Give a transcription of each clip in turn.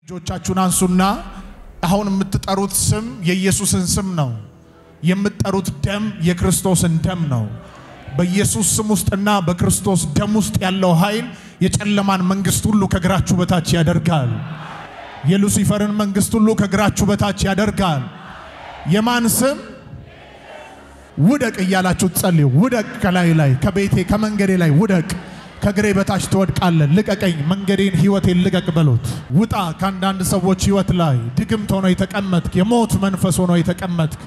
እጆቻችሁን አንሱና አሁን የምትጠሩት ስም የኢየሱስን ስም ነው። የምትጠሩት ደም የክርስቶስን ደም ነው። በኢየሱስ ስም ውስጥና በክርስቶስ ደም ውስጥ ያለው ኃይል የጨለማን መንግስት ሁሉ ከእግራችሁ በታች ያደርጋል። የሉሲፈርን መንግስት ሁሉ ከእግራችሁ በታች ያደርጋል። የማን ስም? ውደቅ እያላችሁ ጸልዩ። ውደቅ፣ ከላይ ላይ ከቤቴ ከመንገዴ ላይ ውደቅ። ከእግሬ በታች ትወድቃለህ። ልቀቀኝ፣ መንገዴን፣ ህይወቴን ልቀቅ በሉት። ውጣ ከአንዳንድ ሰዎች ህይወት ላይ ድግምት ሆኖ የተቀመጥክ የሞት መንፈስ ሆኖ የተቀመጥክ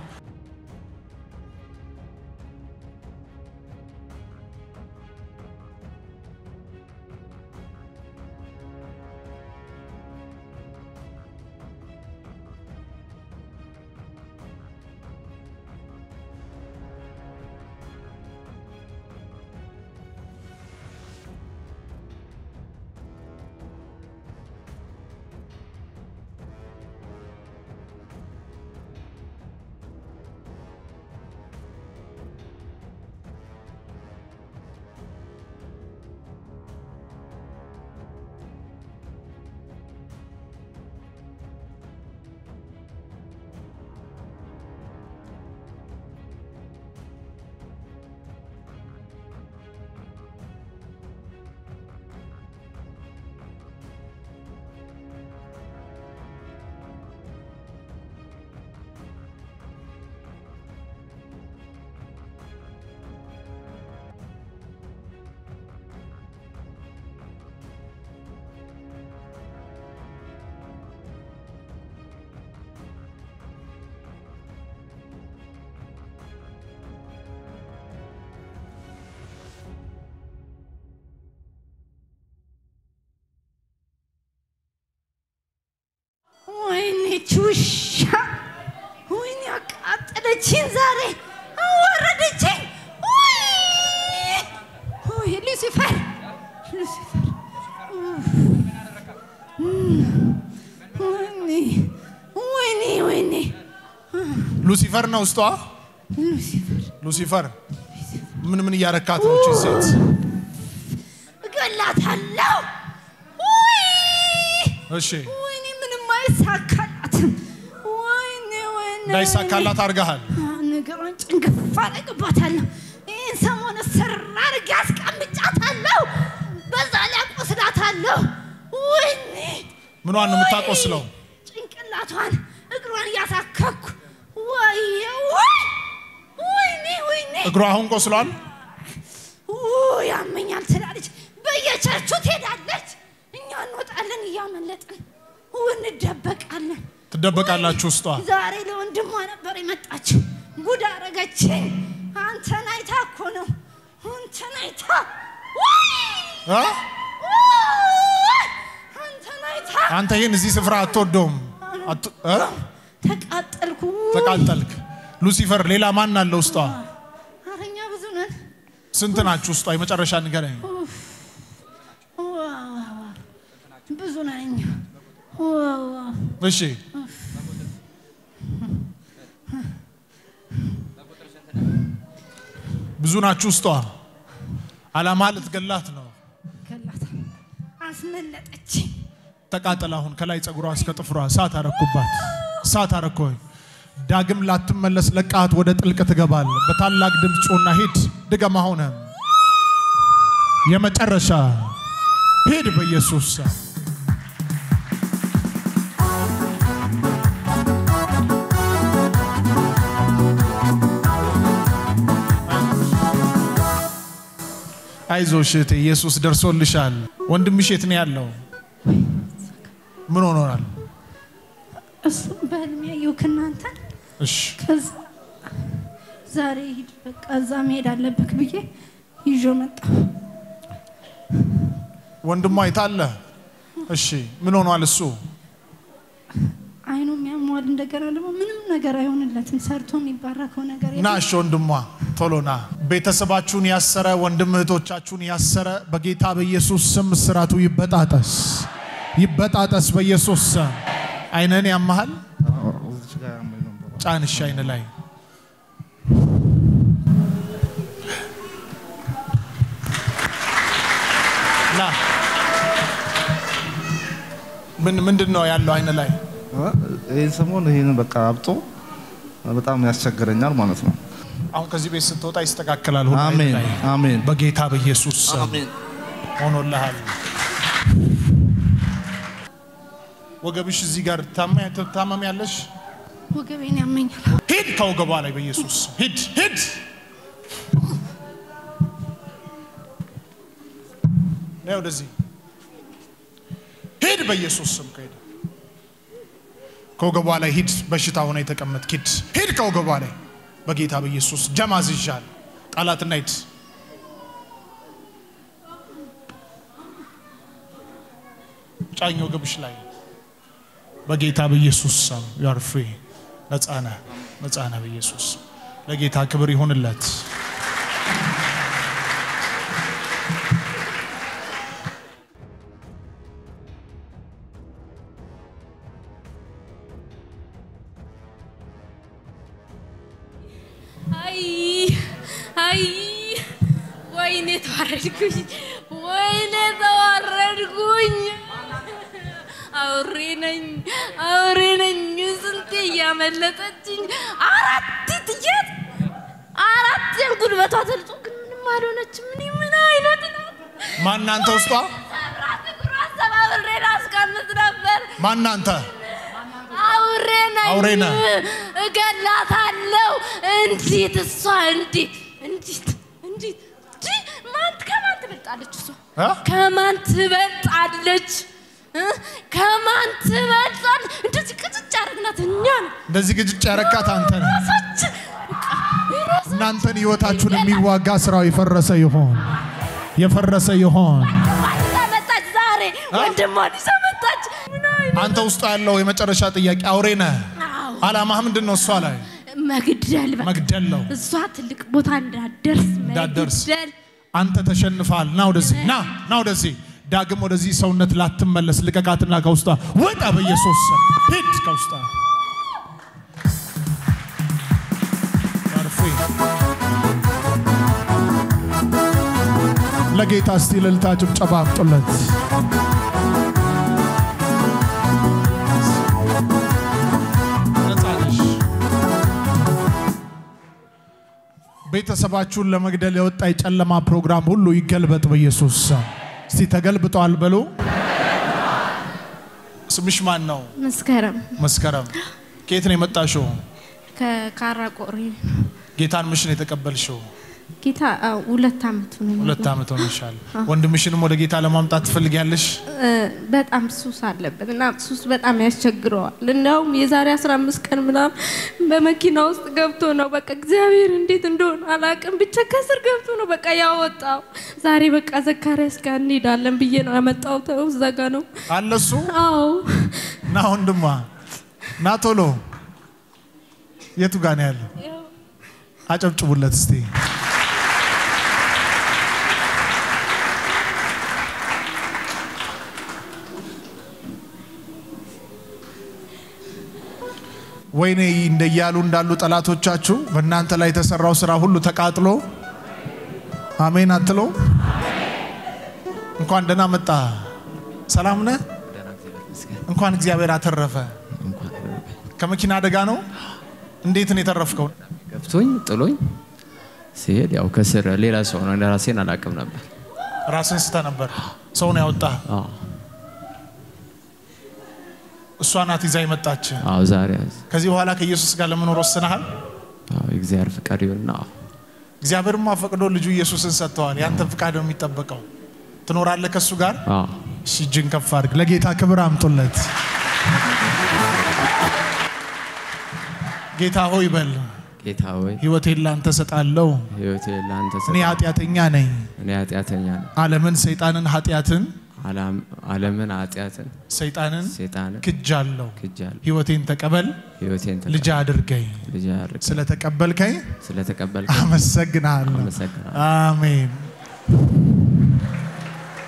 ወይኔ ቹሻ ወይኔ አቃጠለችኝ፣ ዛሬ አዋረደችኝ። ውይ! ውይ ሉሲፈር ሉሲፈር ወይኔ ወይኔ ወይኔ ሉሲፈር ነው ውስጧ። ሉሲፈር ሉሲፈር ምን ምን እያረካት ነው? እቺ ሴት እገላታለሁ። ውይ! እሺ ወይኔ ምንም አይሳካላትም። ወይኔ ወይኔ እንዳይሳካላት አድርገሃል። ነገሯን ጭንግፍ አደርግባታለሁ። ይህን ሰሞን ስር አድርጌ አስቀምጫታለሁ። በዛ ላይ አቆስላታለሁ። ወይኔ ምኗን ነው የምታቆስለው? ጭንቅላቷን፣ እግሯን እያሳከኩ ወየ ወይ ወይኔ ወይኔ እግሯ አሁን ቆስሏል። ውይ ያመኛል ትላለች። በየቸርቹ ትሄዳለች። እኛ እንወጣለን እያመለጥን እንደበቃለን። ትደበቃላችሁ ውስጧ። ዛሬ ለወንድሟ ነበር የመጣችው። ጉድ አረገችኝ። አንተን አይታ እኮ ነው። አንተን አይታ ውይ! እ? ውይ! አንተን አይታ አንተ ይህን እዚህ ስፍራ አትወደውም። አት- እ? ተቃጠልኩ። ተቃጠልክ። ሉሲፈር ሌላ ማን አለ ውስጧ? ኧረ እኛ ብዙ ነን። ስንት ናችሁ ውስጧ? የመጨረሻ ንገረኝ። ዋ፣ ዋ፣ ዋ። ብዙ ነን እኛ። ዋ፣ ዋ። እሺ ብዙ ናችሁ ውስጧ። አላማ ልትገላት ነው። ገላታ አስመለጠችኝ። ተቃጠል። አሁን ከላይ ጸጉሯ እስከ ጥፍሯ እሳት አረኩባት፣ እሳት አረኮኝ። ዳግም ላትመለስ ለቃት ወደ ጥልቅ ትገባል። በታላቅ ድምፅ ጩና ሂድ፣ ድገም። አሁንም የመጨረሻ ሂድ በኢየሱስ ስም። አይዞሽ እህቴ፣ ኢየሱስ ደርሶልሻል። ወንድምሽ የት ነው ያለው? ምን ሆኖናል? እሱ በህልሜ ያየው ከእናንተ እሺ ከዛ ዛሬ ሂድ በቃ እዛ መሄድ አለብክ ብዬ ይዞ መጣ። ወንድሟ የታለ? እሺ ምን ሆኗል እሱ? አይኑም ያሟል። እንደገና ደግሞ ምንም ነገር አይሆንለትም። ሰርቶ የሚባረከው ነገር ና እሺ ወንድሟ ቶሎ ና። ቤተሰባችሁን ያሰረ ወንድም እህቶቻችሁን ያሰረ በጌታ በኢየሱስ ስም እስራቱ ይበጣጠስ፣ ይበጣጠስ በኢየሱስ ስም። አይነን ያመሃል ጫንሽ አይን ላይ ና ምን ምንድን ነው ያለው አይን ላይ? ይህን ሰሞን ይህን በቃ አብጦ በጣም ያስቸግረኛል ማለት ነው። አሁን ከዚህ ቤት ስትወጣ ይስተካከላል። ሁሉ አይን አሜን ላይ አሜን በጌታ በኢየሱስ ስም አሜን። ሆኖልሃል። ወገብሽ እዚህ ጋር ታመም ያለሽ ወገቤን ያመኛል። ሂድ ከወገቧ ላይ በኢየሱስ ስም ሂድ ሂድ። ነይ ወደዚህ ሂድ በኢየሱስ ስም ከሄደ ከወገቧ ላይ ሂድ። በሽታ ሆነ የተቀመጥክ ሂድ ሂድ ከወገቧ ላይ በጌታ በኢየሱስ ጀማ ዝዣል ጣላትና ሂድ። ጫኝ ወገብሽ ላይ በጌታ በኢየሱስ ስም ዩአር ፍሪ ነፃ ነህ ነፃ ነህ በኢየሱስ ስም። ለጌታ ክብር ይሁንለት። አይ አይ ወይኔ ተዋረድኩኝ፣ ወይኔ ተዋረድኩኝ። አውሬ ነኝ አውሬ ነኝ። ስንቴ እያመለጠችኝ አራት ጥያት አራት ጉልበቷ ተልጦ ግን ምንም አልሆነችም። እኔ ምን አይነት ናት? ማናንተ ውስጧ ሰብራት እግሯ ሰባብሬ ላስቀምጥ ነበር። ማናንተ አውሬ ነኝ። አውሬ ነህ። እገላታለሁ። እንዴት እሷ እንዴት እንዴት እንዴት እንዴ! ማን ከማን ትበልጣለች? እሷ እ? ከማን ትበልጣለች? እ? ከማን ትበልጣለች? እንደዚህ ቅጭጭ አረግናት እኛ ነው እንደዚህ ግጭጭ ያረካት አንተ ነህ። ራሳችን በቃ ራሳችን እናንተን ህይወታችሁን የሚዋጋ ስራው የፈረሰ ይሆን የፈረሰ ይሆን። ይዛ መጣች ዛሬ ወንድሟን ይዛ መጣች። ምን አይነት አንተ ውስጡ ያለው የመጨረሻ ጥያቄ አውሬ ነህ። አዎ፣ አላማህ ምንድን ነው? እሷ ላይ መግደል በቃ መግደል ነው። እሷ ትልቅ ቦታ እንዳትደርስ እንዳትደርስ። መግደል አንተ ተሸንፈሃል። ና ወደዚህ ና ና ወደዚህ ዳግም ወደዚህ ሰውነት ላትመለስ ልቀቃትና ከውስጧ ወጣ በኢየሱስ ስም ሂድ ከውስጧ አርፌ ለጌታ እስቲ እልልታ ጭብጨባ አምጡለት። ነፃ ነሽ። ቤተሰባችሁን ለመግደል የወጣ የጨለማ ፕሮግራም ሁሉ ይገልበጥ በኢየሱስ ስም። እስቲ ተገልብጠዋል በሉ። ስምሽ ማን ነው? መስከረም መስከረም። ከየት ነው የመጣሽው? ከካራ ቆሪ ጌታን ምሽ ነው የተቀበልሽው? ጌታ አዎ፣ ሁለት አመቱ ነው። ሁለት ዓመት ሆነሻል። ወንድምሽንም ወደ ጌታ ለማምጣት ትፈልጊያለሽ? እ፣ በጣም ሱስ አለበት እና ሱስ በጣም ያስቸግረዋል። እንዲያውም የዛሬ 15 ቀን ምናምን በመኪና ውስጥ ገብቶ ነው በቃ እግዚአብሔር እንዴት እንደሆነ አላውቅም፣ ብቻ ከስር ገብቶ ነው በቃ ያወጣው። ዛሬ በቃ ዘካርያስ ጋር እንሄዳለን ብዬ ነው ያመጣሁት። እዛ ጋ ነው። አለ እሱ። አዎ ና ወንድሟ ና ቶሎ። የቱ ጋ ነው ያለው? አጨብጭቡለት እስቲ። ወይኔ እንደያሉ እንዳሉ ጠላቶቻችሁ በእናንተ ላይ የተሰራው ስራ ሁሉ ተቃጥሎ አሜን አትሎ እንኳን ደህና መጣ። ሰላም ነህ? እንኳን እግዚአብሔር አተረፈ። ከመኪና አደጋ ነው። እንዴት ነው የተረፍከው? ገፍቶኝ ጥሎኝ ሲሄድ ያው ከስር ሌላ ሰው ነው። ራሴን አላውቅም ነበር። ራስን ስተ ነበር። ሰው ነው ያወጣ። አዎ እሷ ናት ይዛ የመጣች። አዎ፣ ዛሬ ከዚህ በኋላ ከኢየሱስ ጋር ለመኖር ወስነሃል። አዎ የእግዚአብሔር ፍቃድ ይሁንና አዎ እግዚአብሔርማ ፈቅዶ ልጁ ኢየሱስን ሰጥተዋል። ያንተ ፍቃድ ነው የሚጠበቀው። ትኖራለህ ከእሱ ጋር። አዎ እሺ፣ እጅን ከፍ አድርግ። ለጌታ ክብር አምጡለት። ጌታ ሆይ በል ጌታ ሆይ ህይወቴን ላንተ ሰጣለሁ። ህይወቴ ለአንተ እኔ ሰጠ። ኃጢአተኛ ነኝ። እኔ ኃጢአተኛ ነኝ። ዓለምን፣ ሰይጣንን፣ ኃጢአትን፣ ዓላም- ዓለምን ኃጢአትን ሰይጣንን ሴጣንን ክጃለሁ። ክጃለሁ። ህይወቴን ተቀበል፣ ህይወቴን ተቀበል። ልጅ አድርገኝ። ልጅ አድርግ። ስለተቀበልከኝ ስለተቀበልከኝ አመሰግናለሁ። አመሰግናለሁ። አሜን።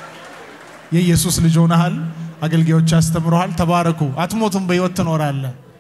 የኢየሱስ ልጅ ሆነሃል። አገልጋዮች ያስተምረሃል። ተባረኩ። አትሞቱም፣ በህይወት ትኖራለህ።